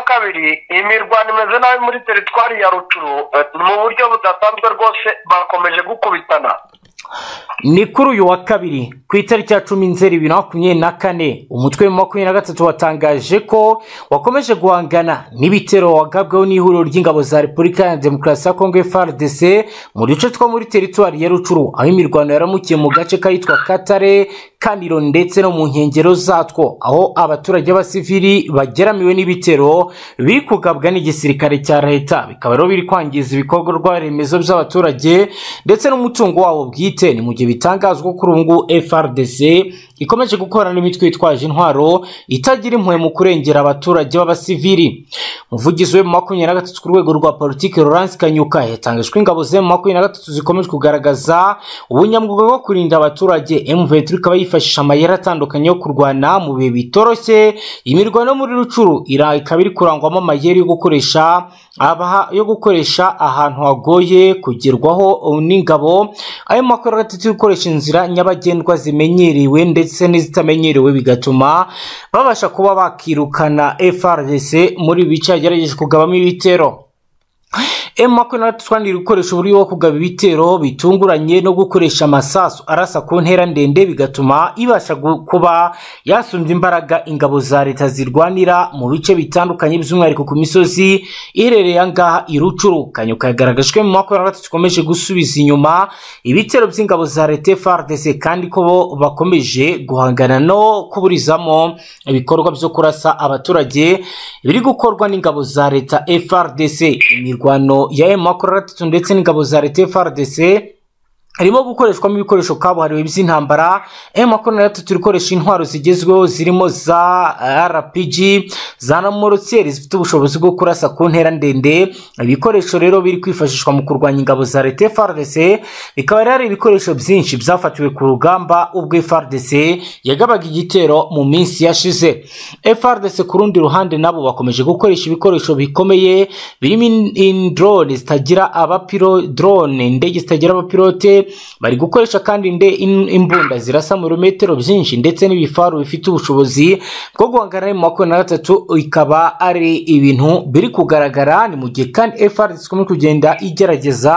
kabiri iyi mirwano imeze nabi muri teritwari ya rucuru mu buryo budasanzwe rwose bakomeje gukubitana ni kuri uyu wa kabiri ku itariki ya cumi nzeri bibiri na makumyabiri na kane umutwe wa makumyabiri na gatatu watangaje ko wakomeje guhangana n'ibitero wagabweho n'ihuriro ry'ingabo za repubulika ya demokarasi ya kongo frdc mu duce two muri teritwari ya rucuru aho imirwano yaramukiye mu gace kitwa katare kaniro ndetse no mu nkengero zatwo aho abaturage b'abasivili bageramiwe n'ibitero biri kugabwa n'igisirikare cya leta bikaba rero biri kwangiza ibikorwa remezo by'abaturage ndetse n'umutungo wabo bwite ni mu gihe bitangazwa kuri ubu ngubu frdc ikomeje gukorana n'imitwe yitwaje intwaro itagira impuhwe mu kurengera abaturage b'abasivili umuvugizi we mu makumyabiri na gatatu ku rwego rwa politiki Laurence kanyuka yatangaje ko ingabo ze mu makumyabiri na gatatu zikomeje kugaragaza ubunyamwuga bwo kurinda abaturage m23 ikaba yifashisha amayeri atandukanye yo kurwana mu bihe bitoroshye imirwano yo muri rucuru ikaba iri kurangwamo amayeri yo gukoresha abaha yo gukoresha ahantu hagoye kugerwaho n'ingabo ayo makuru atatu gukoresha inzira nyabagendwa zimenyerewe ndetse n'izitamenyerewe bigatuma babasha kuba bakirukana FRDC muri bice yagerageje kugabamo ibitero makumyabiri twandira gukoresha uburyo bwo kugaba ibitero bitunguranye no gukoresha amasasu arasa ku ntera ndende bigatuma ibasha kuba yasumbya imbaraga ingabo za leta zirwanira mu bice bitandukanye by'umwihariko ku misozi iherereye ahangaha irucuru kanyuka yagaragajwe mu makumyabiri zikomeje gusubiza inyuma ibitero by'ingabo za leta frdc kandi ko bakomeje guhangana no kuburizamo ibikorwa byo kurasa abaturage biri gukorwa n'ingabo za leta frdc imirwano ya emu makumyabiri ndetse n'ingabo za leta frdc harimo gukoreshwamo ibikoresho kabuhariwe by'intambara emu makumyabiri na gatatu ikoresha intwaro zigezweho zirimo za rpg za namorotseri zifite ubushobozi bwo kurasa ku ntera ndende ibikoresho rero biri kwifashishwa mu kurwanya ingabo za leta frdc bikaba rero ari ibikoresho byinshi byafatiwe ku rugamba ubwo frdc yagabaga igitero mu minsi yashize frdc ku rundi ruhande nabo bakomeje gukoresha ibikoresho bikomeye birimo indrone zitagira abapiro drone indege zitagira abapilote bari gukoresha kandi nde imbunda zirasa mu birometero byinshi ndetse n'ibifaru bifite ubushobozi bwo guhangana mu makumyabiri na gatatu ikaba ari ibintu biri kugaragara ni mu gihe kandi FRDC ikomeje kugenda igerageza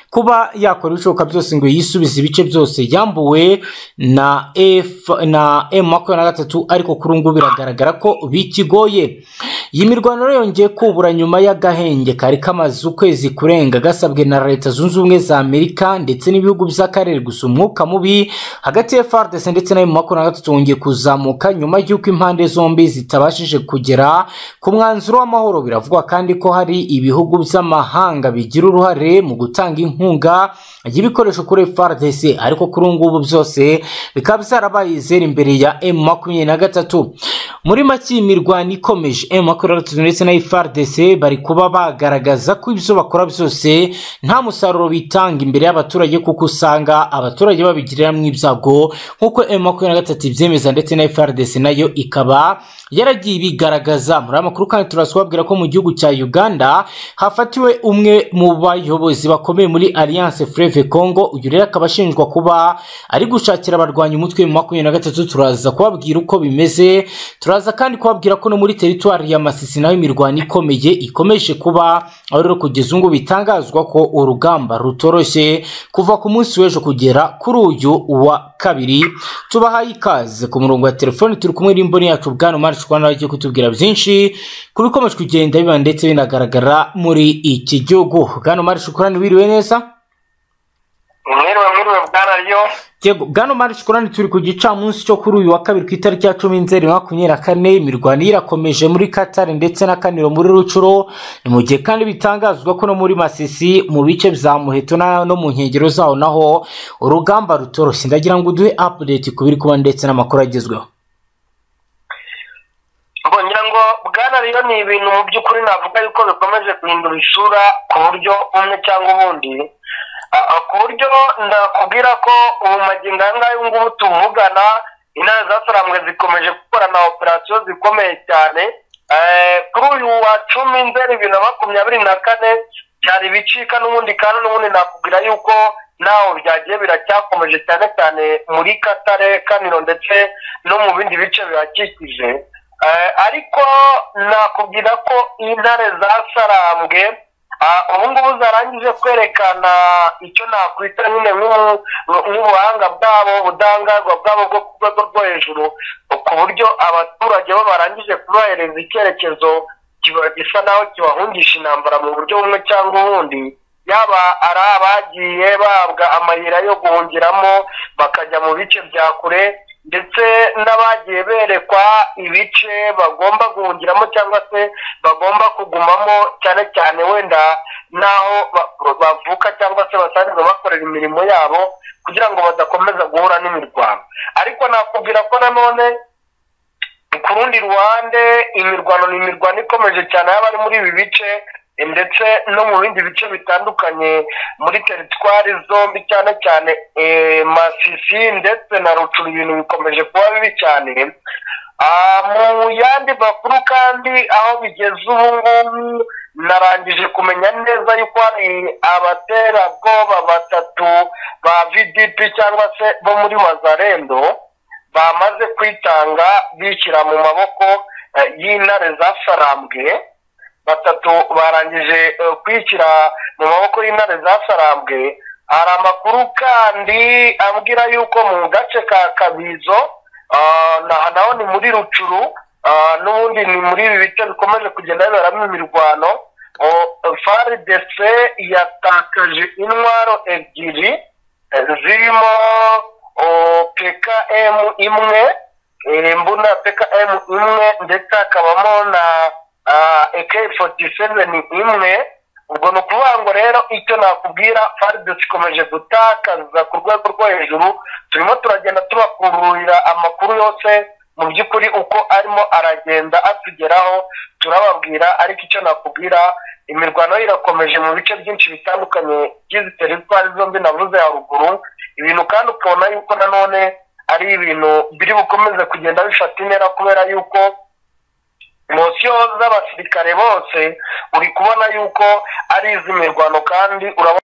kuba yakora ibishoboka byose ngo yisubize ibice byose yambuwe na f na m makumyabiri na gatatu ariko kuri ubu ngubu biragaragara ko bikigoye iyi mirwano rero yongeye kubura nyuma y'agahenge kari kamaze ukwezi kurenga gasabwe na leta zunze ubumwe za amerika ndetse n'ibihugu by'akarere gusa umwuka mubi hagati ya frdc ndetse na m makumyabiri na gatatu wongeye kuzamuka nyuma y'uko impande zombi zitabashije kugera ku mwanzuro w'amahoro biravugwa kandi ko hari ibihugu by'amahanga bigira uruhare mu gutanga gutanga inkunga y'ibikoresho kuri FRDC ariko kuri ubu ngubu byose bikaba byarabaye zero imbere ya M makumyabiri na gatatu muri make iyi mirwano ikomeje M makumyabiri na gatatu ndetse na FRDC bari kuba bagaragaza ko ibyo bakora byose nta musaruro bitanga imbere y'abaturage kuko usanga abaturage babigiriramo ibyago nk'uko M makumyabiri na gatatu ibyemeza ndetse na FRDC nayo ikaba yaragiye ibigaragaza muri aya makuru kandi turasubabwira ko mu gihugu cya Uganda hafatiwe umwe mu bayobozi bakora bakomeye muri alliance freve congo uyu rero akaba ashinjwa kuba ari gushakira abarwanya umutwe mu makumyabiri na gatatu turaza kubabwira uko bimeze turaza kandi kubabwira ko no muri teritwari ya masisi naho imirwano ikomeye ikomeje kuba aho rero kugeza ubu bitangazwa ko urugamba rutoroshye kuva ku munsi w'ejo kugera kuri uyu wa kabiri tubahaye ikaze ku murongo wa telefoni turi kumwe n'imboni yacu bwana umari shwana agiye kutubwira byinshi ku bikomeje kugenda biba ndetse binagaragara muri iki gihugu bwana umari shukurani wiriwe mwiriwe neza mwiriwe mwiriwe bwararyo yego bwana mari shikurani turi ku gicamunsi cyo kuri uyu wa kabiri ku itariki ya cumi nzeri makumyabiri na kane imirwano irakomeje muri katari ndetse na kaniro muri rucuro ni mu gihe kandi bitangazwa ko no muri masisi mu bice bya muheto no mu nkengero zaho naho urugamba rutoroshye ndagira ngo uduhe apudeti ku biri kuba ndetse n'amakuru agezweho ngira ngo bwana rero ni ibintu mu by'ukuri navuga yuko bikomeje guhindura isura ku buryo bumwe cyangwa ubundi ku buryo ndakubwira ko ubu magingo aya ngaya ubu ngubu tuvugana intare zasaramwe zikomeje gukorana operasiyo zikomeye cyane kuri uyu wa cumi nzeri bibiri na makumyabiri na kane byari bicika n'ubundi kandi n'ubundi nakubwira yuko naho byagiye biracyakomeje cyane cyane muri katare kaniro ndetse no mu bindi bice bihakikije Eh, ariko nakubwira ko intare zasarambwe ah, ubu ngubu zarangije kwerekana icyo nakwita nyine nk'u- nk'ubuhanga bwabo ubudahangarwa bwabo bwo ku rwego rwo hejuru ku buryo abaturage bo barangije kubahereza icyerekezo kiba- gisa naho kibahungisha intambara mu buryo bumwe cyangwa ubundi yaba ari abagiye bahabwa amayira yo guhungiramo bakajya mu bice bya kure ndetse n'abagiye berekwa ibice bagomba guhungiramo cyangwa se bagomba kugumamo cyane cyane wenda n'aho ba- bavuka cyangwa se basanzwe bakorera imirimo yabo kugira ngo badakomeza guhura n'imirwano ariko nakubwira ko nanone ku rundi ruhande imirwano ni imirwano ikomeje cyane y'abari muri ibi bice eh, ndetse no mu bindi bice bitandukanye muri teritwari zombi cyane cyane eh, masisi ndetse na rucuru ibintu bikomeje kuba bibi cyane Ah, mu yandi makuru kandi aho bigeze ubu ngubu narangije kumenya neza yuko hari abaterabwoba batatu ba vdp cyangwa se bo muri mazarendo bamaze kwitanga bishyira mu maboko eh, y'intare zasarambwe batatu barangije eh, kwishyira mu maboko y'intare zasarambwe hari amakuru kandi ambwira yuko mu gace ka kabizo ah, na- naho ni muri rucuru ah, n'ubundi ni muri ibi bice bikomeje kugenda biberamo imirwano faridese yatakaje intwaro ebyiri eh, zirimo pkm imwe eh, mbunda pkm imwe ndetse hakabamo na ak 47 imwe ubwo ni ukuvuga ngo rero icyo nakubwira faridesi ikomeje gutakaza ku rwego rwo hejuru turimo turagenda tubakururira amakuru yose mu by'ukuri uko arimo aragenda atugeraho turababwira ariko icyo nakubwira imirwano yo irakomeje mu bice byinshi bitandukanye by'izi teritwari zombi navuze haruguru ibintu kandi ukabona yuko nanone ari ibintu biri bukomeze kugenda bifata intera kubera yuko mosiyo z'abasirikare bose uri kubona yuko ari iz'imirwano kandi urabona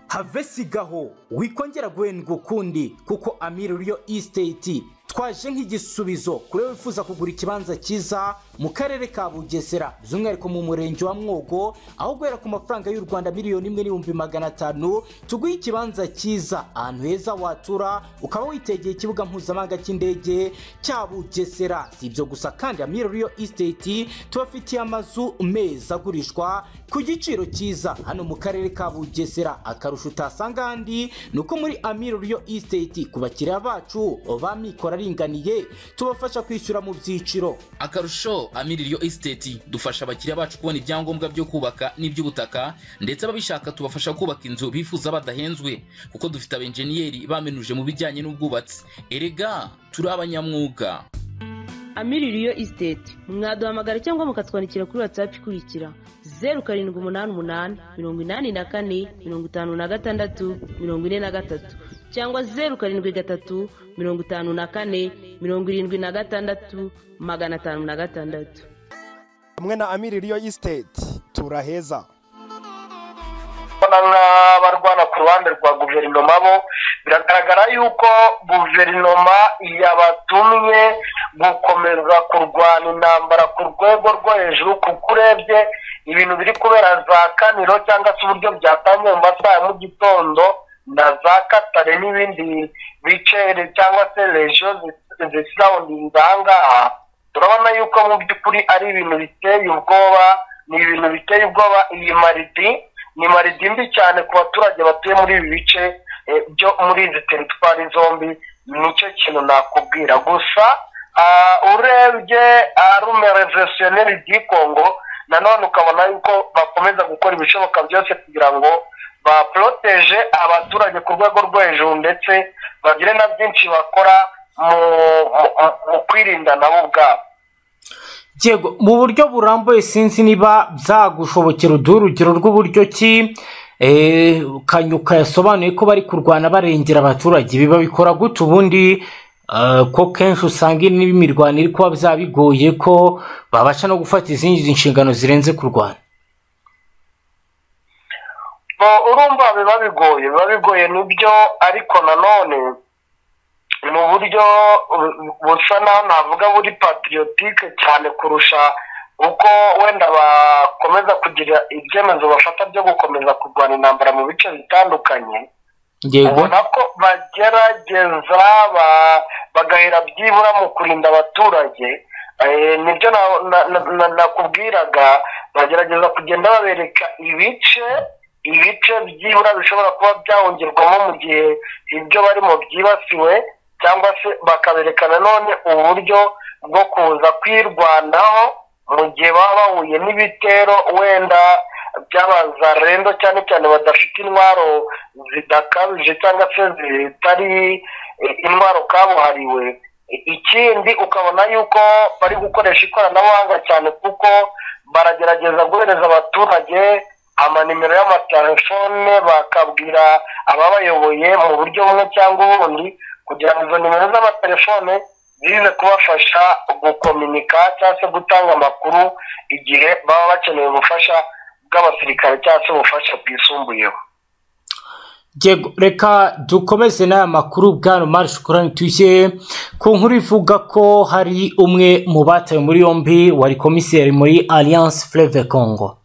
have sigaho wikongera guhendwa ukundi kuko amiri riyo isiteti twaje nk'igisubizo kuri wowe wifuza kugura ikibanza cyiza mu karere ka bugesera by'umwihariko mu murenge wa mwogo aho guhera ku mafaranga y'u rwanda miliyoni imwe n'ibihumbi magana atanu tuguhe ikibanza cyiza ahantu heza watura ukaba witegeye ikibuga mpuzamahanga cy'indege cya bugesera si ibyo gusa kandi amiri riyo isiteti tubafitiye amazu meza agurishwa ku giciro cyiza hano mu karere ka bugesera akarusho utasanga ahandi ni uko muri amiro riyo isiteti ku bakiriya bacu ba mikoro aringaniye tubafasha kwishyura mu byiciro akarusho amiririyo esiteti dufasha abakiriya bacu kubona ibyangombwa byo kubaka n'iby'ubutaka ndetse ababishaka tubafasha kubaka inzu bifuza badahenzwe kuko dufite abenjeniyeri bamenuje mu bijyanye n'ubwubatsi erega turi abanyamwuga amiririyo isiteti mwaduhamagara cyangwa mukatwandikira kuri watsapu ikurikira zeru karindwi umunani umunani mirongo inani na kane mirongo itanu na gatandatu mirongo ine na gatatu cyangwa zeru karindwi gatatu mirongo itanu na kane mirongo irindwi na gatandatu magana atanu na gatandatu hamwe na amiri riyo isiteti turaheza nk'abarwana ku ruhande rwa guverinoma bo biragaragara yuko guverinoma yabatumye gukomeza kurwana intambara ku rwego rwo hejuru kuko urebye ibintu biri kubera za kaniro cyangwa se uburyo byatangiye mu masaha ya mu gitondo na za katare n'ibindi bice cyangwa se regiyo zisawundinga aha ngaha turabona yuko mu by'ukuri ari ibintu biteye ubwoba ni ibintu biteye ubwoba iyi maridi ni maridi mbi cyane ku baturage batuye muri ibi bice eh, byo muri izi teritwari zombi nicyo kintu nakubwira gusa ah, urebye arume reveresiyoneri di kongo nanone ukabona yuko bakomeza gukora ibishoboka byose kugira ngo baporoteje abaturage ku rwego rwo hejuru ndetse bagire na byinshi bakora mu mu- mu kwirinda nabo ubwabo Yego mu buryo burambuye sinzi niba byagushobokera uduhe urugero rw'uburyo ki eh, kanyuka yasobanuye ko bari kurwana barengera abaturage biba bikora gute ubundi eh, ko kenshi usanga niba imirwano iri kuba byaba bigoye ko babasha no gufata izindi nshingano zirenze kurwana Bo, urumva biba bigoye biba bigoye nibyo ariko nanone mu buryo bu- busa naho navuga buri patriotique cyane kurusha uko wenda bakomeza kugira ibyemezo bafata byo gukomeza kurwana intambara mu bice bitandukanye yego ubona ko bagerageza ba- bagahera byibura mu kurinda abaturage Eh, nibyo na- na- na- na- nakubwiraga bagerageza kugenda babereka ibice ibice byibura bishobora kuba byahongerwamo mu gihe ibyo barimo byibasiwe cyangwa se bakabereka nanone uburyo bwo kuza kwirwanaho mu gihe baba bahuye n'ibitero wenda by'abazarendo cyane cyane badafite intwaro zidakabije cyangwa se zitari eh, intwaro kabuhariwe I- ikindi ukabona yuko bari gukoresha ikoranabuhanga cyane kuko baragerageza guhereza abaturage amanimero y'amatelefone bakabwira ababayoboye mu buryo bumwe cyangwa ubundi kugira ngo izo nimero z'amatelefone zize kubafasha gukominika cyangwa se gutanga amakuru igihe baba bakeneye ubufasha bw'abasirikare cyangwa se ubufasha bwisumbuyeho Yego, reka dukomeze n'aya makuru bwana marishe korani tuyishyire ku nkuru ivuga ko hari umwe mu batawe muri yombi wari komiseri muri alliance fleve congo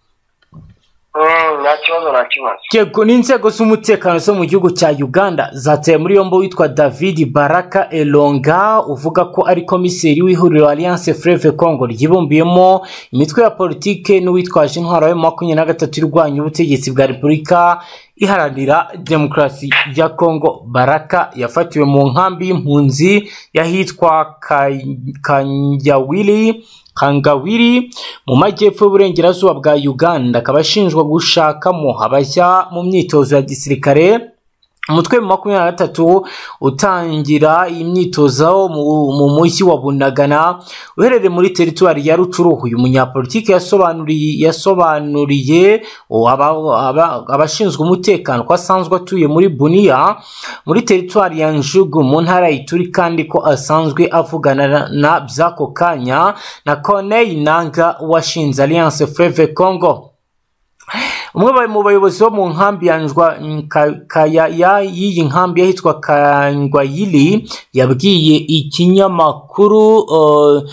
Mm, nta kibazo nta kibazo yego n'inzego z'umutekano zo mu gihugu cya uganda zataye muri yombi witwa david baraka elonga uvuga ko ari komiseri w'ihuriro alliance fleve congo ryibumbiyemo imitwe ya politike n'uwitwaje intwaro ya makumyabiri na gatatu irwanya ubutegetsi bwa repubulika iharanira demokarasi ya congo baraka yafatiwe mu nkambi y'impunzi y'ahitwa Kay- kanyawiri kangawiri mu majyepfo y'uburengerazuba bwa uganda akaba ashinjwa gushakamo abajya mu myitozo ya gisirikare umutwe wa makumyabiri na gatatu utangira iyi myitozo mu- mu mujyi wa bunagana uherereye muri teritwari ya rucuruhu uyu munyapolitiki yasobanuriye yasobanuriye aba- aba- abashinzwe umutekano ko asanzwe atuye muri buniya muri teritwari ya njugu mu ntara ya ituri kandi ko asanzwe avugana na- na by'ako kanya na corneille nanga washinze alliance fleve congo umwe ba- mu bayobozi bo mu nkambi ya njwa nka- kaya ya- y'iyi nkambi yahitwa kangwayili yabwiye ikinyamakuru uh,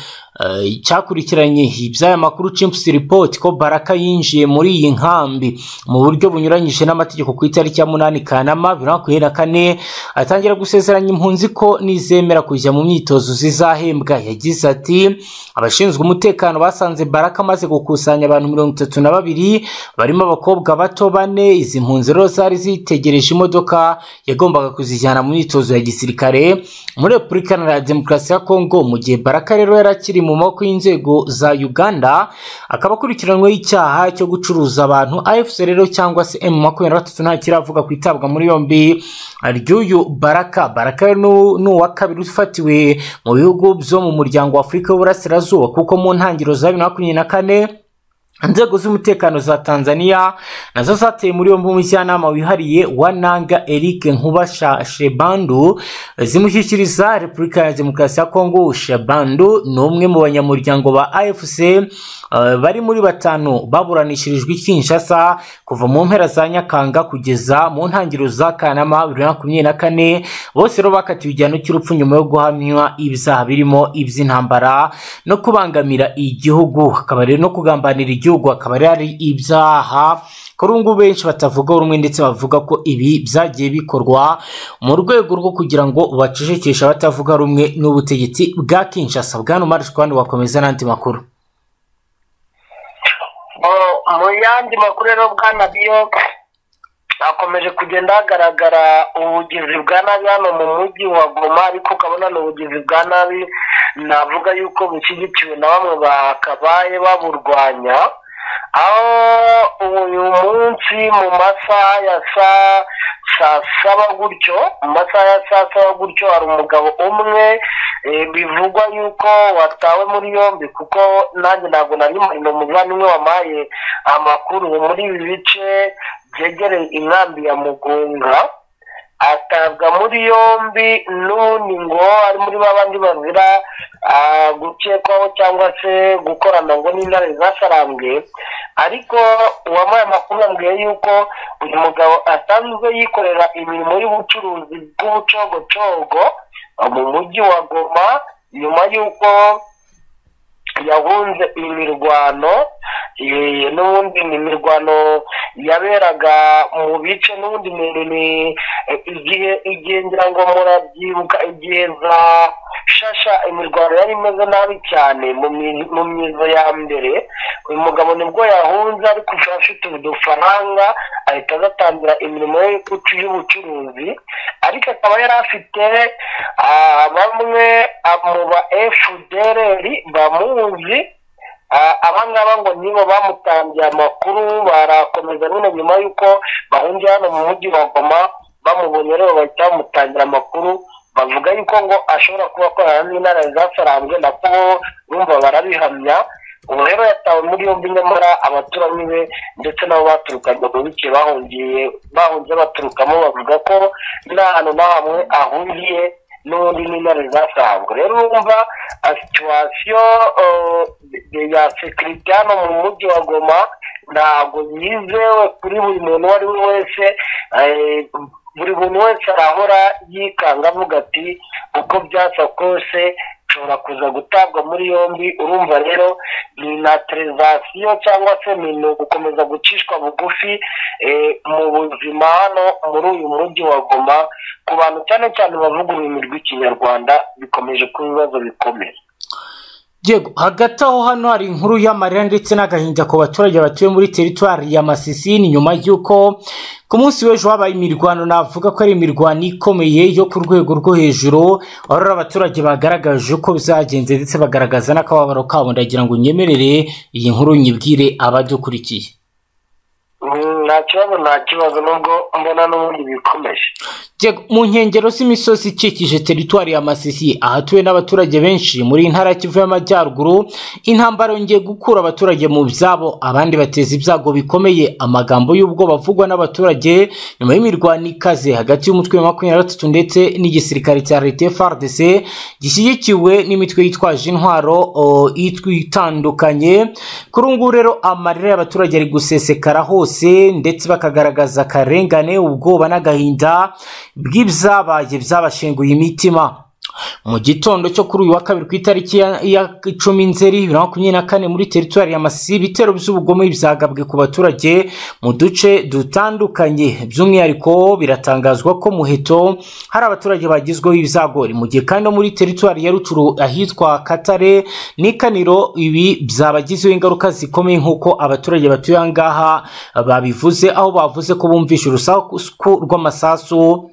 uh, cyakurikiranye iby'aya makuru chimps report ko baraka yinjiye muri iyi nkambi mu buryo bunyuranyije n'amategeko ku itariki ya munani kanama bibiri na makumyabiri na kane atangira gusezeranya impunzi ko nizemera kujya mu myitozo zizahembwa yagize ati abashinzwe umutekano basanze baraka amaze gukusanya abantu mirongo itatu na babiri barimo abakobwa bato bane izi mpunzi rero zari zitegereje imodoka yagombaga kuzijyana mu myitozo ya gisirikare muri repubulika iharanira demokarasi ya kongo mu gihe baraka rero yari akiri mu maboko y'inzego za uganda akaba akurikiranyweho icyaha cyo gucuruza abantu afc rero cyangwa se m makumyabiri na gatatu nta kiravuga ku itabwa muri yombi ry'uyu baraka baraka rero ni uw- ni uwa kabiri ufatiwe mu bihugu byo mu muryango wa afurika y'uburasirazuba kuko mu ntangiriro za bibiri na makumyabiri na kane inzego z'umutekano za tanzania nazo zateye muri yombi umujyanama wihariye wa nanga eric nkuba Sha- shebandu zimushyikiriza repubulika ya demokarasi ya kongo shebandu ni umwe mu banyamuryango ba afc eh, bari muri batanu baburanishirijwe i kinshasa kuva mu mpera za nyakanga kugeza mu ntangiriro za kanama bibiri na makumyabiri na kane bose rero bakatiwe igihano cy'urupfu nyuma yo guhamywa ibyaha birimo iby'intambara no kubangamira igihugu akaba rero no kugambanira igihugu akaba rero ari ibyaha kuri ubu ngubu benshi batavuga rumwe ndetse bavuga ko ibi byagiye bikorwa mu rwego rwo kugira ngo bacecekeshe abatavuga rumwe n'ubutegetsi bwa kinshasa bwana umarishwa kandi wakomeza n'andi makuru Mu- mu yandi makuru rero bwa nabiyo hakomeje kugenda hagaragara ubugizi bwa nabi hano mu mujyi wa goma ariko ukabona ni ubugizi bwa nabi navuga yuko bushyigikiwe na bamwe bakabaye baburwanya aho uyu munsi mu masaha ya saa saa saba gutyo mu masaha ya saa saba gutyo hari umugabo umwe eh, bivugwa yuko watawe muri yombi kuko nanjye ntabwo nari murimo muvandimwe wampaye amakuru muri ibi bice byegereye inkambi ya mugunga atabwa muri yombi n'ubundi ngo ari muri ba bandi bazira ah, gukekwaho cyangwa se gukorana ngo n'intare zasarambwe ariko uwamuhaye amakuru yambwiye yuko uyu mugabo asanzwe yikorera imirimo y'ubucuruzi bw'ubucogocogo mu mujyi wa goma nyuma y'uko yahunze imirwano eh, n'ubundi ni imirwano yaberaga mu bice n'ubundi ni ni eh, igihe igihe ngira ngo murabyibuka igihe za shasha imirwano yari imeze nabi cyane mu mi- mu myizo ya mbere uyu mugabo nibwo yahunze ariko akaba afite udufaranga ahita agatangira imirimo ye y'ubucu- y'ubucuruzi ariko akaba yari afite ah, bamwe ah, mu ba fdr bamuzi Ah, abangaba ngo nibo bamutangiye amakuru barakomeza nyine nyuma y'uko bahungiye hano mu mujyi wa goma bamubonye rero bahita bamutangira amakuru bavuga yuko ngo ashobora kuba akorana n'intara zasaranzwe nako rumva barabihamya ubu rero yatawe muri yombi nyamara abaturanyi be ndetse nabo baturukaga mu bice bahungiye bahunze baturukamo bavuga ko nta hantu na hamwe ahungiye n'ubundi n'intare zasanzwe rero urumva situwasiyo ya sekirite hano mu mujyi wa goma ntabwo yizewe kuri buri muntu uwo ari we wese eh, buri muntu wese arahora yikanga avuga ati uko byasa kose nshobora kuza gutabwa muri yombi urumva rero ni naturalizasiyo cyangwa se ni ni ugukomeza gucishwa bugufi eh, mu buzima hano muri uyu mujyi wa goma ku bantu cyane cyane bavuga ururimi rw'ikinyarwanda bikomeje kuba ibibazo bikomeye Yego hagati aho hano hari inkuru y'amarira ndetse n'agahinda ku baturage batuye muri teritwari ya Masisi ni nyuma y'uko ku munsi w'ejo habaye imirwano navuga ko ari imirwano ikomeye yo ku rwego rwo hejuru aho rero abaturage bagaragaje uko byagenze ndetse bagaragaza n'akababaro kabo ndagira ngo nyemerere iyi nkuru nyibwire abadukurikiye Mm, nta kibazo nta kibazo nubwo mbona n'ubundi bikomeje Yego, mu nkengero z'imisozi ikikije teritwari ya masisi ahatuwe n'abaturage benshi muri intara ya kivu y'amajyaruguru intambara yongeye gukura abaturage mu byabo abandi bateza ibyago bikomeye amagambo y'ubwoba avugwa n'abaturage nyuma y'imirwano ikaze hagati y'umutwe wa makumyabiri na gatatu ndetse n'igisirikare cya leta frdc gishyigikiwe n'imitwe yitwaje intwaro o, itwi- itandukanye kuri ubu ngubu rero amarira y'abaturage ari gusesekara hose ndetse bakagaragaza akarengane ubwoba n'agahinda bw'ibyabaye byabashenguye imitima mu gitondo cyo kuri uyu wa kabiri ku itariki ya- ya cumi nzeri bibiri na makumyabiri na kane muri teritwari ya masisi ibitero by'ubugome byagabwe ku baturage mu duce dutandukanye by'umwihariko biratangazwa ko muheto hari abaturage bagizweho ibizagori mu gihe kandi no muri teritwari ya rucuru ahitwa katare n'ikaniro ibi byabagizeho ingaruka zikomeye nk'uko abaturage batuye aha ngaha babivuze aho bavuze ko bumvishe urusaku rw'amasasu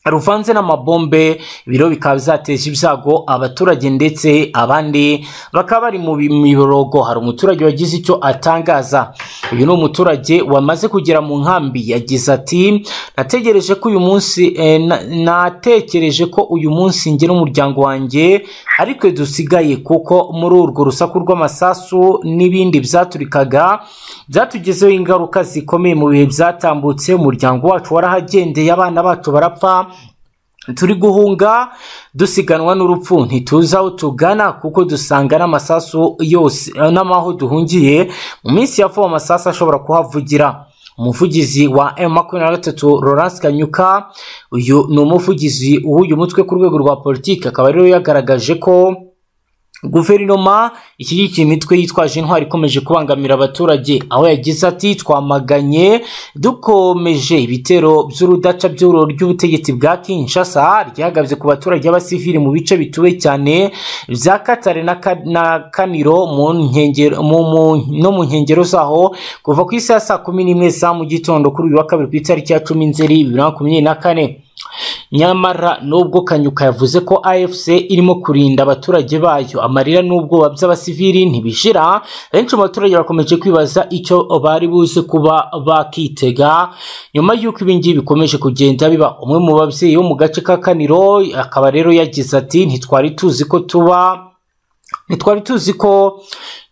ruvanze n'amabombe biro bikaba byateje ibyago abaturage ndetse abandi bakaba bari mu miborogo hari umuturage wagize icyo atangaza uyu ni umuturage wamaze kugera mu nkambi yagize ati nategereje ko uyu munsi eh, na- natekereje ko uyu munsi njye n'umuryango wanjye ariko dusigaye kuko muri urwo rusaku rw'amasasu n'ibindi byaturikaga byatugezeho ingaruka zikomeye mu bihe byatambutse umuryango wacu warahagendeye abana bacu barapfa turi guhunga dusiganwa n'urupfu ntituzi aho tugana kuko dusanga n'amasasu yose eh, n'amaho duhungiye mu minsi ya vuba amasasu ashobora kuhavugira umuvugizi wa M makumyabiri na gatatu Laurence Kanyuka uyu ni umuvugizi w'uyu mutwe ku rwego rwa politiki akaba rero yagaragaje ko guverinoma ishyigikiye imitwe yitwaje intwari ikomeje kubangamira abaturage aho yagize ati twamaganye dukomeje ibitero by'urudaca by'ururo ry'ubutegetsi bwa kinshasa ryagabye ku baturage b'abasivili mu bice bituwe cyane bya katare na, ka, na kaniro mu nkengero mu, mu, no mu nkengero zaho kuva ku isi ya saa kumi n'imwe za mu gitondo kuri uyu wa kabiri ku itariki ya cumi nzeri bibiri na makumyabiri na kane nyamara nubwo kanyuka yavuze ko afc irimo kurinda abaturage bayo amarira n'ubwoba by'abasivili ntibishira benshi mu baturage bakomeje kwibaza icyo bari buze kuba bakitega nyuma y'uko ibingibi bikomeje kugenda biba umwe mu babyeyi bo mu gace ka kaniro akaba rero yagize ati ntitwari tuzi ko tuba ntitwari tuzi ko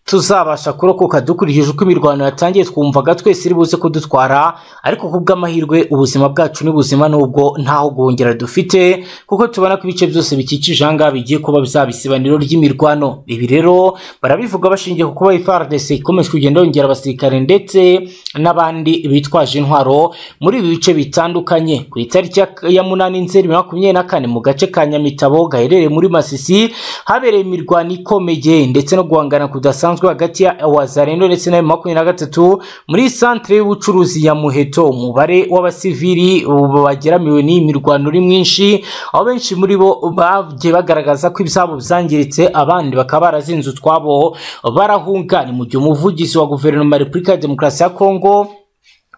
tuzabasha kurokoka dukurikije uko imirwano yatangiye twumvaga twese iri buze kudutwara ariko ku bw'amahirwe ubuzima bwacu ni buzima nubwo ntaho guhungera dufite kuko tubona ko ibice byose bikikije aha ngaha bigiye kuba byaba isibaniro ry'imirwano ibi rero barabivuga bashingiye ku kuba FARDC ikomeje kugenda yongera abasirikare ndetse n'abandi bitwaje intwaro muri ibi bice bitandukanye ku itariki ya- ya munani nzeri bibiri na makumyabiri na kane mu gace ka nyamitabo gaherereye muri masisi habereye imirwano ikomeye ndetse no guhangana kudasanzwe hagati ya wazarendo ndetse na makumyabiri na gatatu muri santere y'ubucuruzi ya muheto umubare w'abasivili ubu bagera miliyoni iyi mirwano uri mwinshi aho benshi muri bo bagiye bagaragaza ko ibyabo byangiritse abandi bakaba barazinze utwabo barahunga ni mu gihe umuvugizi wa guverinoma ya repubulika ya demokarasi ya kongo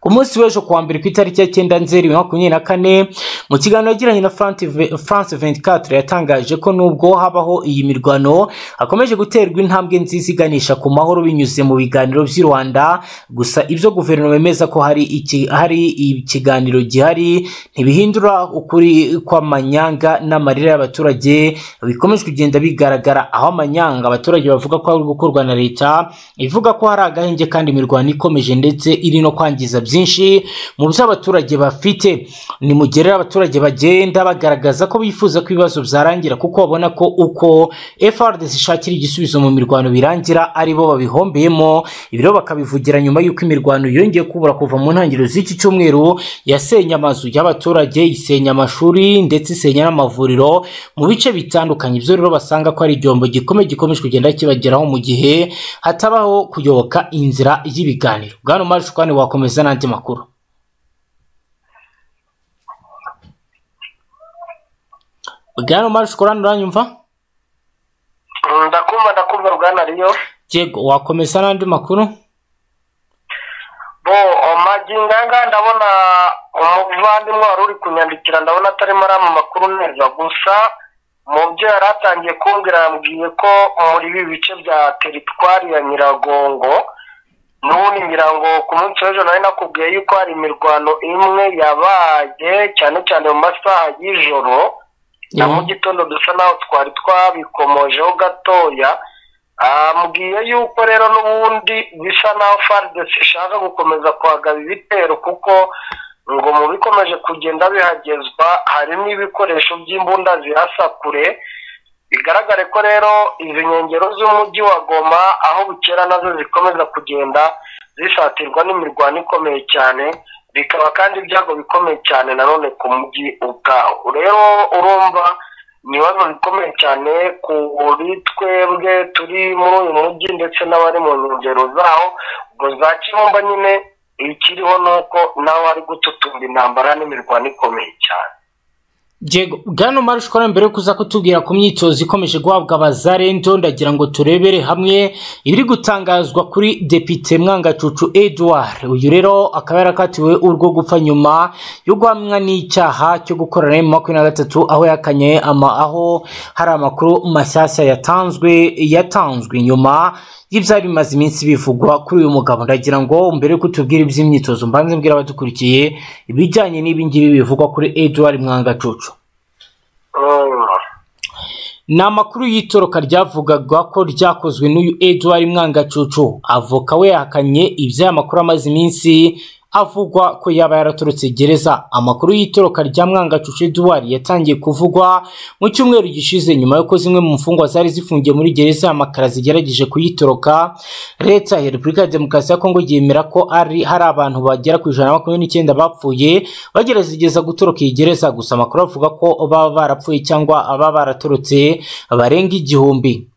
ku munsi w'ejo kuwa mbere ku itariki ya cyenda nzeri bibiri na makumyabiri na kane mu kiganiro yagiranye na France Ve- france 24 yatangaje ko nubwo habaho iyi mirwano hakomeje guterwa intambwe nziza iganisha ku mahoro binyuze mu biganiro by'i rwanda gusa ibyo guverinoma yemeza ko hari iki, hari ikiganiro gihari ntibihindura ukuri kw'amanyanga n'amarira y'abaturage bikomeje kugenda bigaragara aho amanyanga abaturage bavuga ko ari gukorwa na leta ivuga ko hari agahenge kandi imirwano ikomeje ndetse iri no kwangiza byinshi mu byo abaturage bafite ni mu gihe rero abaturage bagenda bagaragaza ko bifuza ko ibibazo byarangira kuko babona ko uko FRDC ishakira igisubizo mu mirwano birangira ari bo babihombeyemo ibi rero bakabivugira nyuma y'uko imirwano yongeye kubura kuva mu ntangiriro z'iki cyumweru yasenye amazu y'abaturage isenya amashuri ndetse isenya n'amavuriro mu bice bitandukanye ibyo rero basanga ko ari igiombo gikomeye gikomeje kugenda kibageraho mu gihe hatabaho kuyoboka inzira y'ibiganiro bwana marishukani wakomeza n'andi makuru bwana marishukani uranyumva Mm, ndakumva ndakumva bwana riyo yego wakomeza n'andi makuru bo magingo aya ngaya ndabona umuvandimwe wari uri kunyandikira ndabona atarimo arama amakuru neza gusa mu byo yari atangiye kumbwira yambwiye ko muri ibi bice bya teritwari ya nyiragongo n'ubundi ngira ngo ku munsi w'ejo nari nakubwiye yuko hari imirwano imwe yabaye cyane cyane mu masaha y'ijoro na mu gitondo dusa naho twari twabikomojeho gatoya ambwiye yuko rero n'ubundi bisa naho fardesi ishaka gukomeza kwagaba ibitero kuko ngo mu bikomeje kugenda bihagezwa harimo ibikoresho by'imbunda zirasa kure bigaragare ko rero izi nkengero z'umujyi wa goma aho bukera nazo zikomeza kugenda zisatirwa n'imirwano ikomeye cyane bikaba kandi ibyago bikomeye cyane nanone ku mujyi ubwawo rero urumva ni ibibazo bikomeye cyane kuri twebwe turi muri uyu mujyi ndetse n'abari mu nkengero zawo ubwo za kibumba nyine ikiriho ni uko nawe ari gututumba intambara n'imirwano ikomeye cyane Diego, bwana Marushikora mbere yo kuza kutubwira ku myitozo ikomeje guhabwa abazarendo ndagira ngo turebere hamwe ibiri gutangazwa kuri Depite Mwangacucu Edouard uyu rero akaba yarakatiwe urwo gupfa nyuma yo guhamwa n'icyaha cyo gukorana na makumyabiri na gatatu aho yakanye ama, aho hari amakuru mashyashya yatanzwe yatanzwe nyuma y'ibyari bimaze iminsi bivugwa kuri uyu mugabo ndagira ngo mbere yo kutubwira iby'imyitozo mbanze mbwira abadukurikiye ibijyanye n'ibi ngibi bivugwa kuri Edouard Mwangacucu Mm. ni amakuru y'itoroka ryavugaga ko ryakozwe n'uyu Edouard Mwangacucu avoka we yahakanye iby'aya makuru amaze iminsi avugwa ko yaba yaraturutse gereza amakuru y'itoroka rya Mwangacucu Edouard yatangiye kuvugwa mu cyumweru gishize nyuma y'uko zimwe mu mfungwa zari zifungiye muri gereza ya Makara zigerageje kuyitoroka leta ya Repubulika ya Demokarasi ya Kongo yemera ko ari hari abantu bagera ku ijana na makumyabiri n'icyenda bapfuye bagerageza gutoroka iyi gereza gusa amakuru avuga ko baba barapfuye cyangwa baba baratorotse barenga igihumbi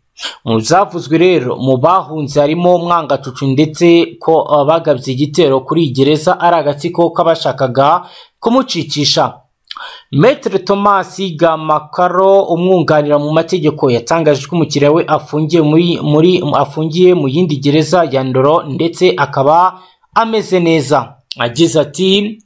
mu byavuzwe rero mu bahunze harimo mwangacucu ndetse ko abagabye igitero kuri iyi gereza ari agatsiko k'abashakaga kumucicisha Maitre Thomas Gamakaro umwunganira mu mategeko yatangaje ko umukiriya we afungiye muri, muri afungiye mu yindi gereza ya Ndoro ndetse akaba ameze neza agize ati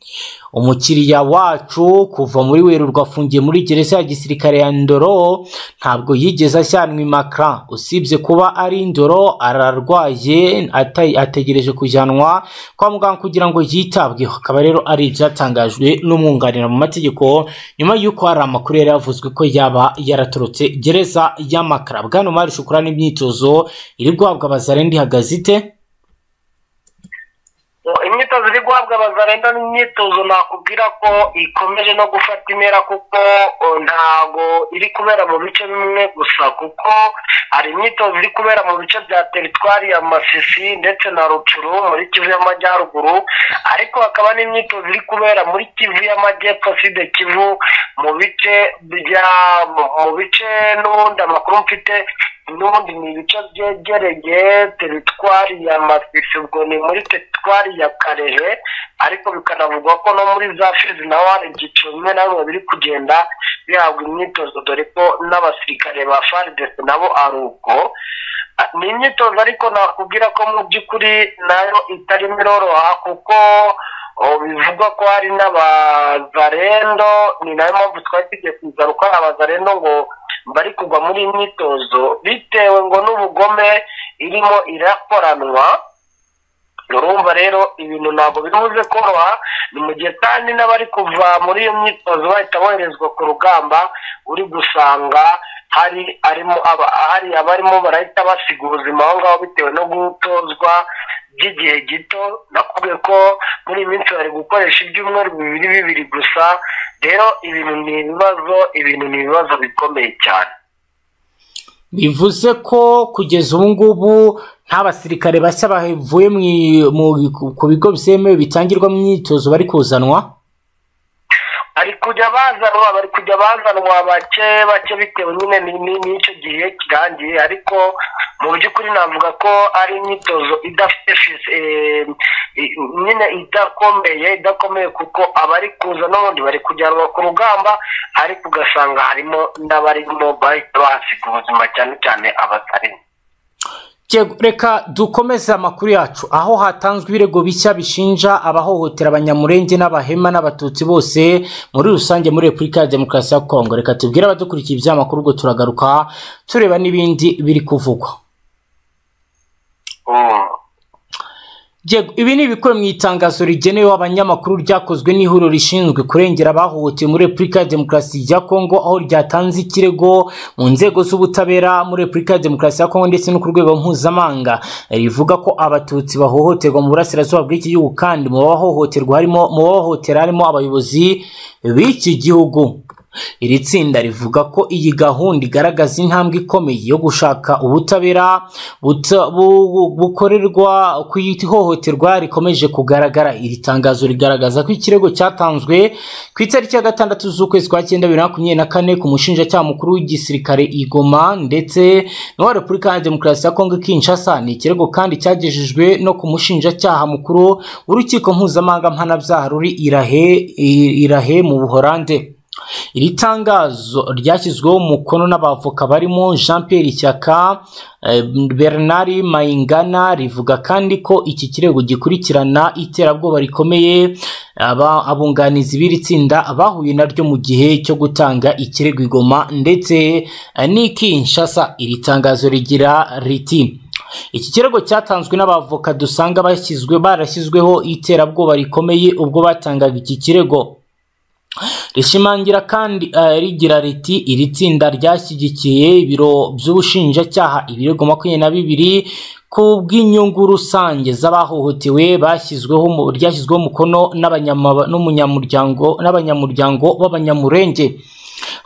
umukiriya wacu kuva muri werurwe afungiye muri gereza ya gisirikare ya ndoro ntabwo yigeze ashyanwa imakara usibye kuba ari indoro ararwaye ata- ategereje kujyanwa kwa muganga kugira ngo yitabweho akaba rero ari ibyatangajwe n'umwunganira mu mategeko nyuma y'uko hari amakuru yari yavuzwe ko yaba yaratorotse gereza y'amakara bwana mari shukura n'imyitozo iri guhabwa abazarenda ihagaze ite imyitozo iri guhabwa abazarenda ni imyitozo nakubwira ko ikomeje no gufata intera kuko uh, ntago iri kubera mu bice bimwe gusa kuko hari imyitozo iri kubera mu bice bya teritwari ya masisi ndetse na rucuru muri kivu y'amajyaruguru ariko hakaba n'imyitozo iri kubera muri kivu y'amajyepfo side kivu mu bice bya mu- mu bice n'ubundi amakuru mfite n'ubundi ni ibice byegereye teritwari ya masisi ubwo ni muri teritwari ya karehe ariko bikanavugwa ko no muri za fizi naho hari ibyiciro bimwe na bimwe biri kugenda bihabwa imyitozo dore ko n'abasirikare ba faridesi nabo ari uko Ah, ni imyitozo ariko nakubwira ko mu by'ukuri nayo itarimo iroroha kuko oh, bivugwa ko hari n'abazarendo ni nayo mpamvu twari tugiye kuza kuko hari abazarendo ngo bari kugwa muri iyi myitozo bitewe ngo n'ubugome irimo irakoranwa urumva rero ibintu ntabwo biri buze koroha ni mu gihe kandi n'abari kuva muri iyo myitozo bahita boherezwa ku rugamba uri gusanga hari arimo aba- hari abarimo barahita basiga ubuzima aho ngaho bitewe no gutozwa by'igihe gito nakubwiye ko muri iyi minsi bari gukoresha ibyumweru bibiri bibiri gusa rero ibintu ni ibibazo ibintu ni ibibazo bikomeye cyane bivuze ko kugeza ubu ngubu nta basirikare bashya bavuye mu i- mu- ku bigo byemewe bitangirwamo imyitozo bari kuzanwa bari kujya bazanwa bari kujya bazanwa bake bake bitewe nyine ni- ni- n'icyo gihe kirangiye ariko mu by'ukuri navuga ko ari imyitozo idafite fisi- eh, i- nyine idakomeye idakomeye kuko abari kuza n'ubundi bari kujyanwa ku rugamba ariko ugasanga harimo n'abarimo bahita bahasiga ubuzima cyane cyane abasarimu Yego, reka dukomeze amakuru yacu aho hatanzwe ibirego bishya bishinja abahohotera abanyamurenge n'abahema n'abatutsi bose muri rusange muri repubulika ya demokarasi ya kongo reka tubwire abadukurikiye iby'amakuru ubwo turagaruka tureba n'ibindi biri kuvugwa Mm. Yego, ibi ni ibikuwe mu itangazo rigenewe abanyamakuru ryakozwe n'ihuriro rishinzwe kurengera abahohotewe muri repubulika ya demokarasi ya kongo aho ryatanze ikirego mu nzego z'ubutabera muri repubulika ya demokarasi ya kongo ndetse no ku rwego mpuzamahanga rivuga ko abatutsi bahohoterwa mu burasirazuba bw'iki gihugu kandi mu bahohoterwa harimo mu bahohotera harimo abayobozi b'iki gihugu iri tsinda rivuga ko iyi gahunda igaragaza intambwe ikomeye yo gushaka ubutabera buta- bu- bu- bukorerwa ku ihohoterwa rikomeje kugaragara iri tangazo rigaragaza ko ikirego cyatanzwe ku itariki ya gatandatu z'ukwezi kwa cyenda bibiri na makumyabiri na kane ku mushinjacyaha mukuru w'igisirikare i Goma ndetse n'uwa repubulika ya demokarasi ya kongo kinshasa ni ikirego kandi cyagejejwe no ku mushinjacyaha mukuru w'urukiko mpuzamahanga mpanabyaha ruri irahe irahe mu buhorande iri tangazo ryashyizweho umukono n'abavoka barimo jean pierre ishyaka eh, bernard mayingana rivuga kandi ko iki kirego gikurikirana iterabwoba rikomeye aba- abunganizi b'iri tsinda bahuye naryo mu gihe cyo gutanga ikirego i Goma ndetse eh, n'i kinshasa iri tangazo rigira riti iki kirego cyatanzwe n'abavoka dusanga bashyizwe barashyizweho iterabwoba rikomeye ubwo batangaga iki kirego rishimangira kandi eh, rigira riti iri tsinda ryashyigikiye ibiro by'ubushinjacyaha ibirego makumyabiri na bibiri ku bw'inyungu rusange z'abahohotewe bashyizweho mu- ryashyizweho umukono n'abanyama- n'umunyamuryango- n'abanyamuryango b'abanyamurenge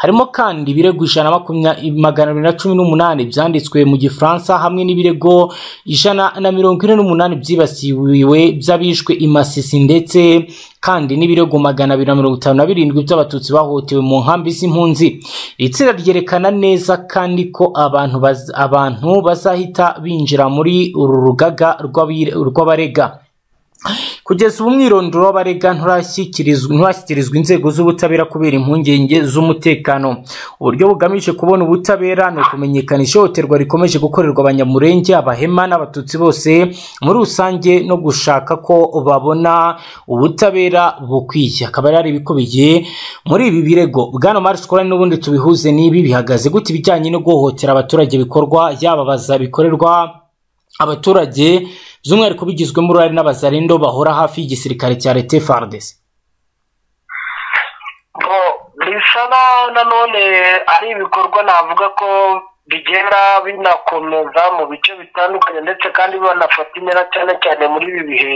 harimo kandi ibirego ijana makumya- magana abiri na cumi n'umunani byanditswe mu gifaransa hamwe n'ibirego ijana na mirongo ine n'umunani byibasiwe by'abishwe i masisi ndetse kandi n'ibirego magana abiri na mirongo itanu na birindwi by'abatutsi bahohotewe mu nkambi z'impunzi iri tsinda ryerekana neza kandi ko abantu baz- abantu bazahita binjira muri uru rugaga rw'abire- rw'abarega kugeza ubu umwirondoro w'abarega nturashyikirizwa nturashyikirizwa inzego z'ubutabera kubera impungenge z'umutekano uburyo bugamije kubona ubutabera ni ukumenyekanisha ihohoterwa rikomeje gukorerwa abanyamurenge abahema n'abatutsi bose muri rusange no gushaka ko babona ubutabera bukwiye akaba yari ibikubiye muri ibi birego bwana marishe n'ubundi tubihuze n'ibi bihagaze gute ibijyanye no guhohotera abaturage bikorwa yaba bazabikorerwa abaturage by'umwihariko bigizwemo uruhare n'abazarindo bahora hafi y'igisirikare cya leta fardesi bo bisa naho nanone ari ibikorwa navuga ko bigenda binakomeza mu bice bitandukanye ndetse kandi banafata intera cyane cyane muri ibi bihe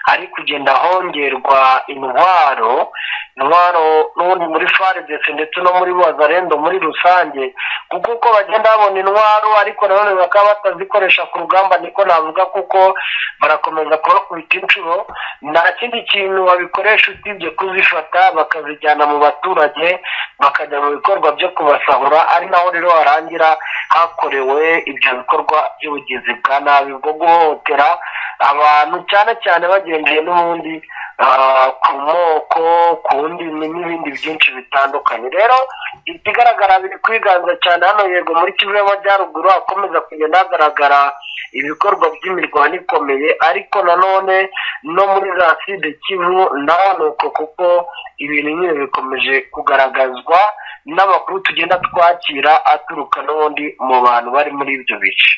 hari kugenda hongerwa intwaro intwaro n'ubundi muri faridesi ndetse no muri wazarendo muri rusange kuko uko bagenda babona intwaro ariko nanone bakaba batazikoresha ku rugamba niko navuga kuko barakomeza kubakubita inshuro nta kindi kintu babikoresha usibye kuzifata bakazijyana mu baturage bakajya mu bikorwa byo kubasahura ari naho rero harangira hakorewe ibyo bikorwa by'ubugizi bwa nabi bwo guhohotera abantu cyane cyane bagendeye n'ubundi ah, ku moko ku ndimi n'ibindi byinshi bitandukanye rero ikigaragara biri kwiganza cyane hano yego muri kivu y'amajyaruguru hakomeza kugenda hagaragara ibikorwa by'imirwano ikomeye ariko nanone no muri za side kivu naho ni uko kuko ibintu nyine bikomeje kugaragazwa n'amakuru tugenda twakira aturuka n'ubundi mu bantu bari muri ibyo bice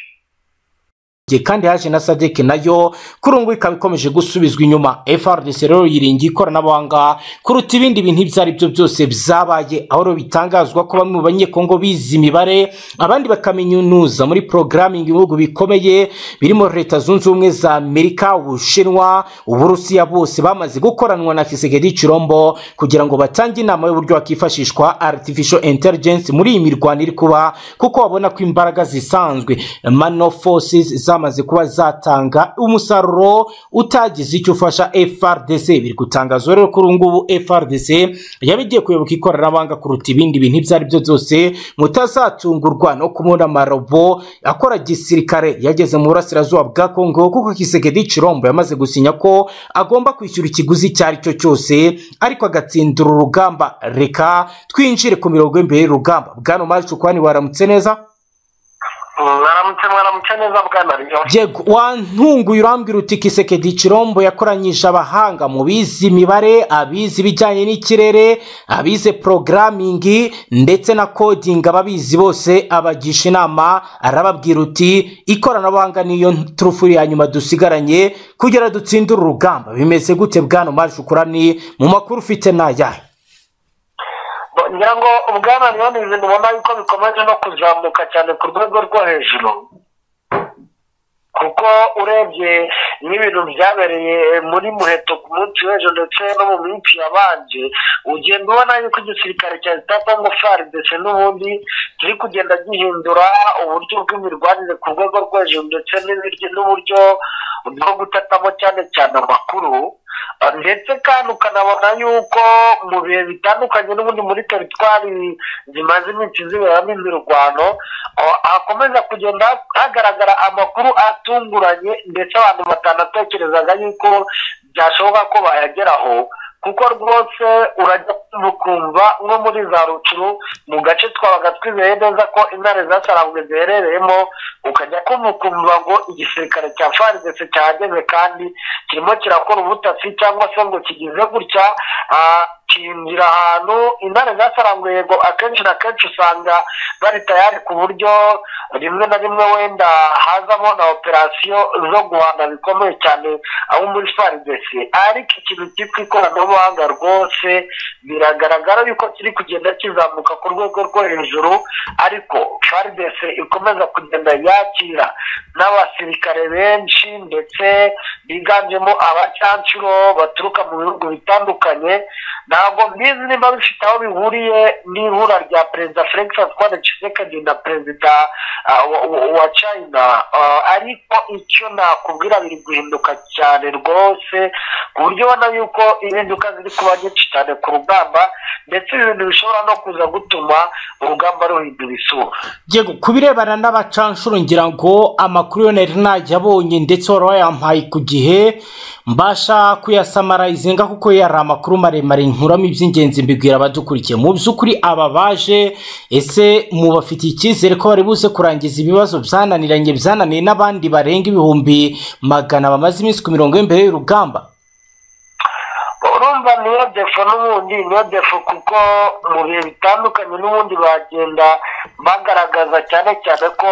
Igihe kandi haje na sadeke nayo kuri ubu ngubu ikaba ikomeje gusubizwa inyuma frdc rero yiringiye ikoranabuhanga kuruta ibindi bintu ibyo ari byo byose byabaye aho rero bitangazwa ko bamwe mu banyekongo bize imibare abandi bakaminuza muri porogaramingi ibihugu bikomeye birimo leta zunze ubumwe za amerika ubushinwa uburusiya bose bamaze gukoranwa na kisekedi cirombo kugira ngo batange inama y'uburyo hakifashishwa artificial intelligence muri iyi mirwano iri kuba kuko babona ko imbaraga zisanzwe mano forces zamaze kuba zatanga umusaruro utagize icyo ufasha frdc biri gutangazwa rero kuri ubu ngubu frdc yaba igiye kuyoboka ikoranabuhanga kuruta ibindi bintu ibyo ari byo byose mutazatungurwa no kubona amarobo akora gisirikare yageze mu burasirazuba bwa kongo kuko kisekedi cirombo yamaze gusinya ko agomba kwishyura ikiguzi icyo ari cyo cyose ariko agatsindira urugamba reka twinjire ku mirongo y'imbere y'urugamba bwana mari cukwani waramutse neza mwaramutse mwaramutse neza bwana riyo yego wantunguye urambwira uti kisekedi cirombo yakoranyije abahanga mu bize imibare abize ibijyanye n'ikirere abize porogaramingi ndetse na kodingi ababizi bose abagisha inama arababwira uti ikoranabuhanga niyo turufu ya nyuma dusigaranye kugira dutsindire urugamba bimeze gute bwana maje ukurani mu makuru ufite ni ayahe ngira ngo ubwana niyo nizi ubona yuko bikomeje no kuzamuka cyane ku rwego rwo hejuru kuko urebye n'ibintu byabereye muri muheto ku munsi w'ejo ndetse no mu minsi yabanje ugenda ubona yuko igisirikare cya leta kongo faridese n'ubundi kiri kugenda gihindura uburyo bw'imirwanire ku rwego rwo hejuru ndetse n'ibiryo n'uburyo bwo gutatamo cyane cyane amakuru Uh, ndetse kandi ukanabona yuko mu bihe bitandukanye n'ubundi muri teritwari zimaze iminsi ziberamo imirwano uh, hakomeza kugenda hagaragara amakuru atunguranye ndetse abantu batanatekerezaga yuko byashoboka ko bayageraho kuko rwose urajya ukumva nko muri za rucuru mu gace twabaga twizeye neza ko intare zasarangwe ziherereyemo ukajya kumva ukumva ngo igisirikare cya faridese cyahageze kandi kirimo kirakora ubutasi cyangwa se ngo kigize gutya ah, kinjira ahantu intare zasarangwe yego akenshi na kenshi usanga bari tayari ku buryo rimwe na rimwe wenda hazamo na operasiyo zo guhana bikomeye cyane abo muri faridesi ariko ikintu cyitwa ikoranabuhanga rwose biragaragara yuko kiri kugenda kizamuka ku rwego rwo hejuru ariko faridesi ikomeza kugenda yakira n'abasirikare benshi ndetse biganjemo abacyancuro baturuka mu bihugu bitandukanye ntabwo mbizi niba bifite aho bihuriye n'ihura rya perezida felix antoine tshisekedi na perezida ah, wa- wa- wa china Ah, ariko icyo nakubwira biri guhinduka cyane rwose ku buryo ubona yuko impinduka ziri kuba nyinshi cyane ku rugamba ndetse ibintu bishobora no kuza gutuma urugamba ruhindura isura yego ku birebana n'abacanshuro ngira ngo amakuru yo nari nayabonye ndetse wari wayampaye ku gihe mbasha kuyasamarayizinga kuko yari amakuru maremare nkuramo iby'ingenzi mbibwira abadukurikiye mu by'ukuri aba baje ese mubafitiye icyizere ko bari buze kurangiza ibibazo byananiranye byananiye n'abandi barenga ibihumbi magana bamaze iminsi ku mirongo y'imbere y'urugamba urumva niyo defo n'ubundi niyo defo kuko mu bihe bitandukanye n'ubundi bagenda bagaragaza cyane cyane ko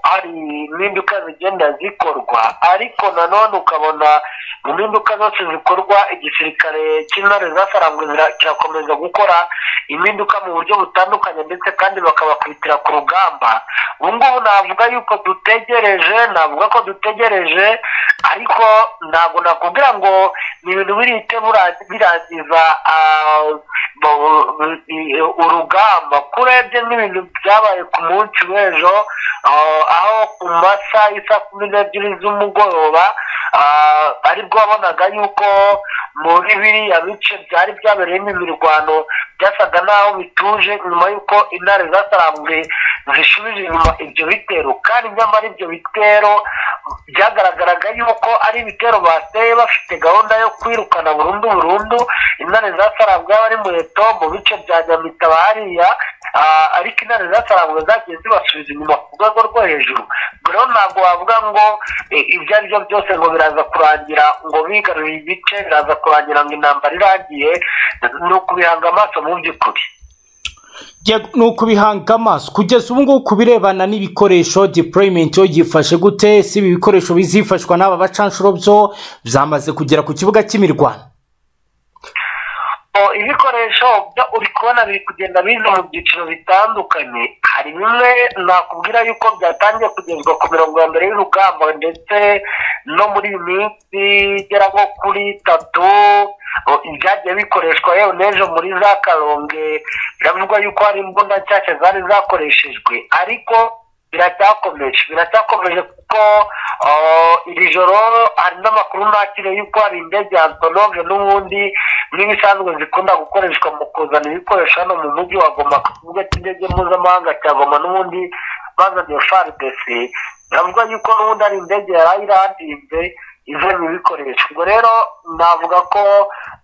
hari impinduka zigenda zikorwa ariko nanone ukabona mu mpinduka zose zikorwa igisirikare cy'intare zasarangwe kirakomeza gukora impinduka mu buryo butandukanye ndetse kandi bakabakubitira ku rugamba ubu ngubu navuga yuko dutegereje navuga ko dutegereje ariko ntabwo nakubwira ngo ni ibintu birihite birangiza urugamba ko urebye n'ibintu byabaye ku munsi w'ejo aho ku masaha y'isaa kumi n'ebyiri z'umugoroba aribwo wabonaga yuko muri biriya bice byari byabereyemo imirwano byasaga n'aho bituje nyuma y'uko intare zasarambuwe zishubije inyuma ibyo bitero kandi nyamara ibyo bitero byagaragaraga yuko ari ibitero bateye bafite gahunda yo kwirukana burundu burundu intare zasarabwe abari muheto mu bice bya nyamitaba hariya ariko intare zasarabwe zagiye zibasubiza inyuma ku rwego rwo hejuru rero ntabwo wavuga ngo ibyo ari byo byose ngo biraza kurangira ngo bigarurire ibice biraza kurangira ngo intambara irangiye ni ukubihanga amaso mu by'ukuri ni ukubihanga amaso kugeza ubu ngubu ku birebana n'ibikoresho deployment yo yifashe gute si ibi bikoresho bizifashwa n'aba bacanshuro byo byamaze kugera ku kibuga cy'imirwano ibikoresho byo uri kubona biri kugenda biza mu byiciro bitandukanye hari bimwe nakubwira yuko byatangiye kugezwa ku mirongo ya mbere y'urugamba ndetse no muri iyi minsi igera nko kuri itatu ibyagiye bikoreshwa yewe n'ejo muri za karonge biravugwa yuko hari imbunda nshyashya zari zakoreshejwe ariko biracyakomeje biracyakomeje kuko iri joro hari n'amakuru nakiriye yuko hari indege ya antonove n'ubundi nk'ibisanzwe zikunda gukoreshwa mu kuzana ibikoresho hano mu mujyi wa goma ku kibuga cy'indege mpuzamahanga cya goma n'ubundi bazaniye faridesi biravuga yuko n'ubundi ari indege yari ayirandinze ivemo ibikoresho ubwo rero navuga ko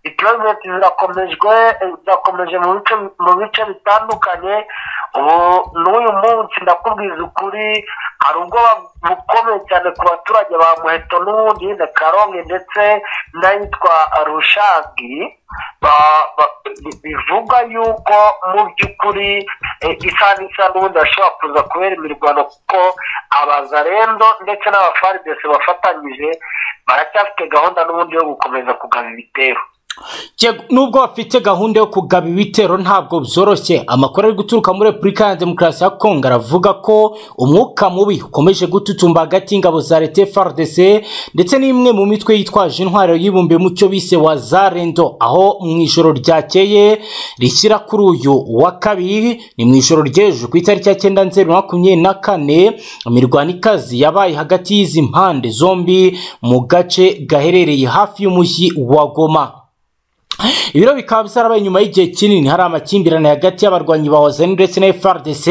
diployimenti zirakomejwe zirakomeje mu bice bitandukanye ubu n'uyu munsi ndakubwiza ukuri hari ubwoba bukomeye cyane ku baturage ba muheto n'ubundi na karonge ndetse n'ayitwa rushagi bivuga yuko mu by'ukuri isaha n'isaha n'ubundi hashobora kuza kubera imirwano kuko abazarendo ndetse n'abafaridesi bafatanyije baracyafite gahunda n'ubundi yo gukomeza kugana ibitero nubwo bafite gahunda yo kugaba ibitero ntabwo byoroshye amakuru ari guturuka muri repubulika ya demokarasi ya kongo aravuga ko umwuka mubi ukomeje gututumba hagati y'ingabo za leta frdc ndetse n'imwe mu mitwe yitwaje intwaro y'ibumbiye mu cyo bise wa zarendo aho mu ijoro ryakeye rishyira kuri uyu wa kabiri ni mu ijoro ry'ejo ku itariki ya cyenda nzeru makumyabiri na kane imirwano ikazi yabaye hagati y'izi mpande zombi mu gace gaherereye hafi y'umujyi wa goma ibiro bikaba byarabaye nyuma y'igihe kinini hari amakimbirane hagati y'abarwanyi ba wazani ndetse na frdc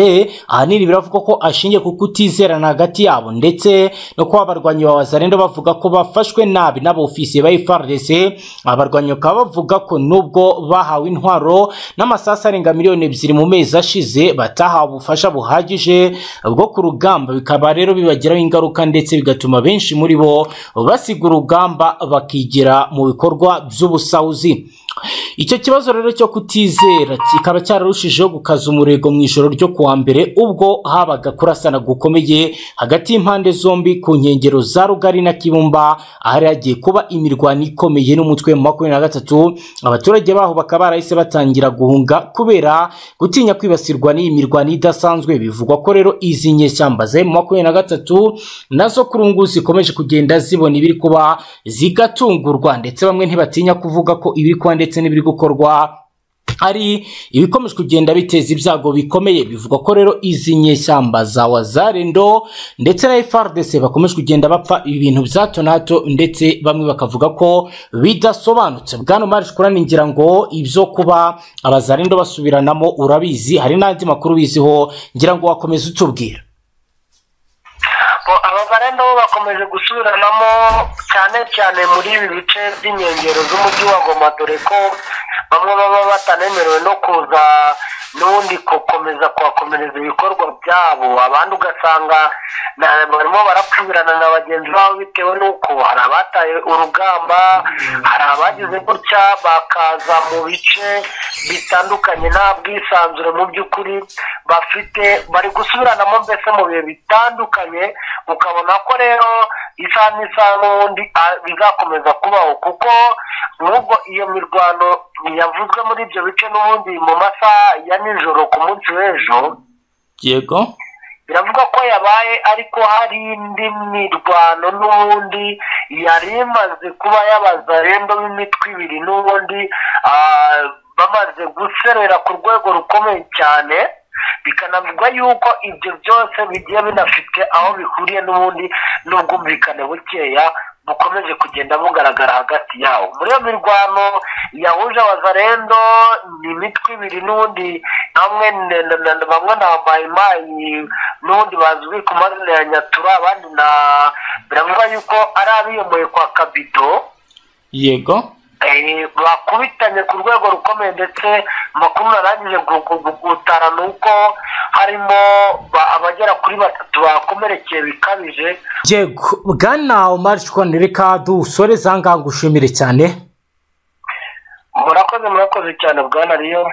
ahanini biravugwa ko ashingiye ku kutizerana hagati yabo ndetse no kuba abarwanyi ba wazani bavuga ko bafashwe nabi n'abofisiye ba frdc abarwanyi bakaba bavuga ko nubwo bahawe intwaro n'amasasu arenga miliyoni ebyiri mu mezi ashize batahawe ubufasha buhagije bwo ku rugamba bikaba rero bibagiraho ingaruka ndetse bigatuma benshi muri bo basiga urugamba bakigira mu bikorwa by'ubusahuzi icyo kibazo rero cyo kutizera kikaba cyararushijeho gukaza umurego mu ijoro ryo kuwa mbere ubwo habaga kurasana gukomeye hagati y'impande zombi ku nkengero za rugari na kibumba ahari hagiye kuba imirwano ikomeye n'umutwe wa makumyabiri na gatatu abaturage baho bakaba barahise batangira guhunga kubera gutinya kwibasirwa n'iyi mirwano idasanzwe bivugwa ko rero izi nyeshyamba za makumyabiri na gatatu nazo kuri ubu ngubu zikomeje kugenda zibona ibiri kuba zigatungurwa ndetse bamwe ntibatinya kuvuga ko ibiri kuba ndetse n'ibiri gukorwa ari ibikomeje kugenda biteza ibyago bikomeye bivugwa ko rero izi nyeshyamba za wazarendo ndetse na frdc bakomeje kugenda bapfa ibintu bya tonato ndetse bamwe bakavuga ko bidasobanutse bwana marije kuraningira ngo ibyo kuba abazarendo basubiranamo urabizi hari n'andi makuru ubiziho ngira ngo wakomeze utubwira abarenda bo bakomeje gusubiranamo cyane cyane muri ibi bice by'inkengero z'umujyi wa goma dore ko bamwe baba batanemerewe no kuza n'ubundi gukomeza kuhakomereza ibikorwa byabo abandi ugasanga na- barimo barapfumirana na bagenzi babo bitewe n'uko hari abataye urugamba hari abagize gutya bakaza mu bice bitandukanye nta bwisanzure mu by'ukuri bafite bari gusubiranamo mbese mu bihe bitandukanye ukabona ko rero isaha n'isaha n'ubundi ah, bizakomeza kubaho kuko nubwo iyo mirwano yavuzwe muri ibyo bice n'ubundi mu masaha ya nijoro ku munsi w'ejo yego biravuga ko yabaye ariko hari indi mirwano n'ubundi yari imaze kuba yabaza rendo b'imitwe ibiri n'ubundi ah, bamaze guserera ku rwego rukomeye cyane bikanavugwa yuko ibyo byose bigiye binafite aho bihuriye n'ubundi n'ubwumvikane bukeya bukomeje kugenda bugaragara hagati yabo muri iyo mirwano yahuje abazarendo ni imitwe ibiri n'ubundi hamwe na- na- na- bamwe na mayimayi n'ubundi bazwi ku mazina ya nyatura abandi na biravuga yuko ari abiyomeye kwa kabido yego Eh, bakubitanye ku rwego rukomeye ndetse amakuru narangije gu- gu- gu- gutara ni uko harimo ba- abagera kuri batatu bakomerekeye bikabije yego bwana omar shikwana reka dusoreze aha ngaha ngushimire cyane murakoze murakoze cyane bwana riyo